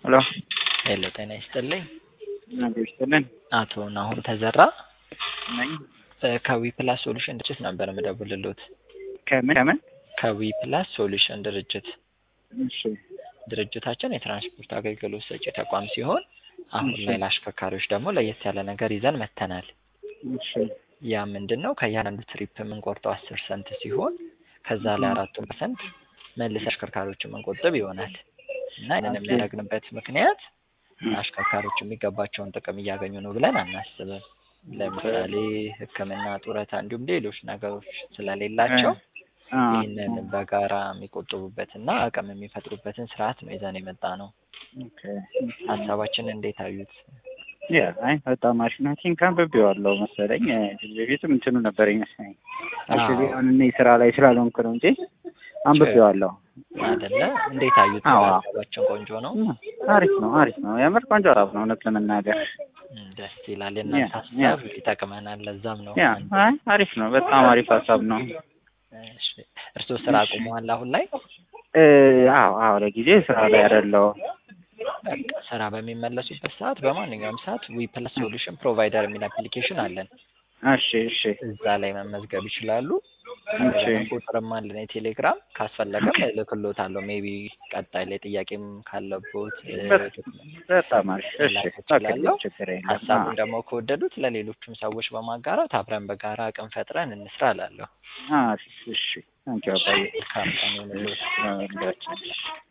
ሄሎ ሄሎ ጤና ይስጥልኝ። ነገር ይስጥልን አቶ ናሁን ተዘራ ነኝ። ከዊ ፕላስ ሶሉሽን ድርጅት ነበር የምደውልልዎት። ከምን ከምን? ከዊ ፕላስ ሶሉሽን ድርጅት እሺ ድርጅታችን የትራንስፖርት አገልግሎት ሰጪ ተቋም ሲሆን አሁን እሺ። ላይ ለአሽከርካሪዎች ደግሞ ለየት ያለ ነገር ይዘን መጥተናል። እሺ ያ ምንድን ነው? ከእያንዳንዱ ትሪፕ የምንቆርጠው አስር ሰንት ሲሆን ከዛ ላይ አራቱ ፐርሰንት መልስ አሽከርካሪዎችን መንቆጥብ ይሆናል እና ይህንን ኦኬ። የሚያደርግንበት ምክንያት አሽከርካሪዎች የሚገባቸውን ጥቅም እያገኙ ነው ብለን አናስብም። ለምሳሌ ሕክምና፣ ጡረታ እንዲሁም ሌሎች ነገሮች ስለሌላቸው አ ይህንን በጋራ የሚቆጥቡበትና አቅም የሚፈጥሩበትን ስርዓት ነው ይዘን የመጣ ነው። ኦኬ ሀሳባችን እንዴት አዩት? ያ አይ በጣም አሪፍ ነው። ቲንክ አንብቤዋለሁ መሰለኝ እ፣ ከዚህ በፊትም እንትኑ ነበር ይመስለኝ። አክቹዋሊ አዎ። አሁን እኔ ስራ ላይ ስላልሆንኩ ነው እንጂ አንብቤዋለሁ። አይደለ? እንዴት አዩት? አዎ። ሀሳባችን ቆንጆ ነው። እ፣ አሪፍ ነው አሪፍ ነው። የምር ቆንጆ ሀሳብ ነው እውነት ለመናገር እም፣ ደስ ይላል። የእናንተ ያ፣ ሀሳብ ይጠቅመናል። ለዛም ነው ያ አይ አሪፍ ነው። በጣም አሪፍ ሀሳብ ነው። እሺ። እርስዎ ስራ አቁመዋል አሁን ላይ? እ፣ አዎ አዎ ለጊዜ ስራ ላይ አይደለሁም። በቃ ስራ በሚመለሱበት ሰዓት በማንኛውም ሰዓት ዊ ፕላስ ሶሉሽን ፕሮቫይደር የሚል አፕሊኬሽን አለን። እሺ እሺ እዛ ላይ መመዝገብ ይችላሉ። እሺ ቁጥርም አለን የቴሌግራም ካስፈለገም እልክልዎታለሁ። ሜቢ ቀጣይ ላይ ጥያቄም ካለቦት እ፣ በጣም አሪፍ እሺ መላክ ኦኬ እችላለሁ። ችግር የለም። ሀሳቡን አዎ። ደግሞ ከወደዱት ለሌሎችም ሰዎች በማጋራት አብረን በጋራ አቅም ፈጥረን እንስራ እላለሁ። አሪፍ እሺ ታንኪዩ አባዬ መልካም ቀን ይሁንልዎት። እሺ፣ አዎ፣